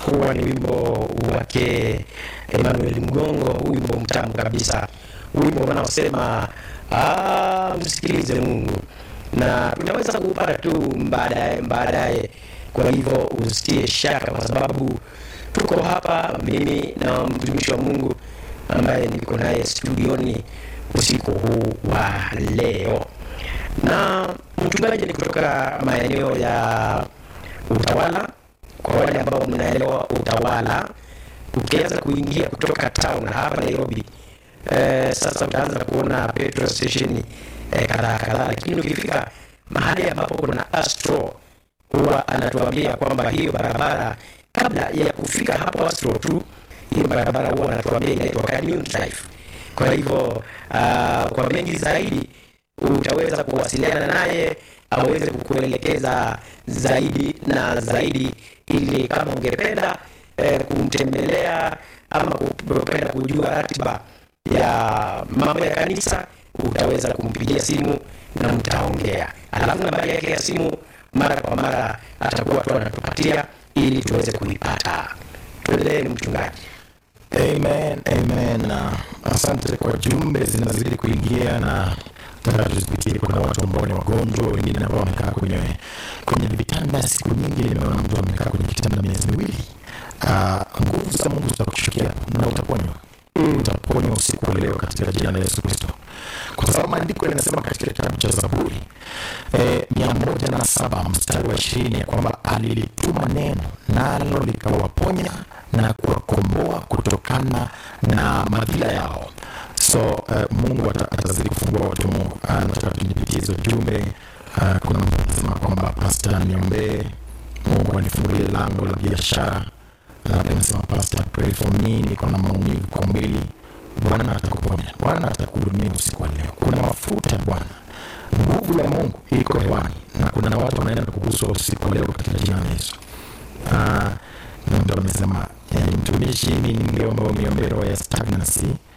huwa ni wimbo wake Emmanuel Mgongo, wimbo mtamu kabisa, wimbo unaosema ah, msikilize Mungu, na tunaweza kuupata tu baadaye baadaye. Kwa hivyo usitie shaka, kwa sababu tuko hapa, mimi na mtumishi wa Mungu ambaye niko naye studioni usiku huu wa leo, na mchungaji ni kutoka maeneo ya Utawala. Kwa wale ambao mnaelewa Utawala, ukianza kuingia kutoka town hapa Nairobi, eh, sasa utaanza kuona petrol station eh, kadhaa kadhaa, lakini ukifika mahali ambapo kuna Astro huwa anatuambia kwamba hiyo barabara kabla ya kufika hapo Astro tu, hiyo barabara huwa anatuambia inaitwa Canyon Drive. Kwa hivyo uh, kwa mengi zaidi utaweza kuwasiliana naye aweze kukuelekeza zaidi na zaidi, ili kama ungependa eh, kumtembelea ama kupenda kujua ratiba ya mambo ya kanisa, utaweza kumpigia simu na mtaongea, alafu nambari yake ya simu mara kwa mara atakuwa tu anatupatia ili tuweze kuipata. Tuendelee, mchungaji. Amen, amen. Na asante kwa jumbe zinazidi kuingia na nataka tuzipitie. Kuna watu ambao ni wagonjwa, wengine ambao wamekaa kwenye kwenye vitanda siku nyingi. Nimeona mtu amekaa kwenye kitanda miezi miwili. Ah, nguvu za Mungu zitakushukia na utaponywa, utaponywa usiku wa leo katika jina la Yesu Kristo, kwa sababu maandiko yanasema katika kitabu cha Zaburi eh, mia moja na saba mstari wa ishirini ya kwamba alilituma neno nalo likawaponya na kuwakomboa kutokana na madhila yao. So uh, Mungu ata- atazidi kufungua watu wa Mungu. Ah, nataka tunipitie hizo jumbe. Ah, kuna mtu anasema kwamba pasta, niombee Mungu anifungulie lango la biashara. Labda anasema pasta, pray for me, niko na maumivu kwa mwili. Bwana atakuponya, Bwana atakuhudumia usiku wa leo. Kuna mafuta ya Bwana, nguvu ya Mungu iko hewani, na kuna watu wanaenda kuguswa usiku wa leo katika jina la Yesu. Ah, na mtu amesema eh, mtumishi, mimi ningeomba uniombee roho ya stagnancy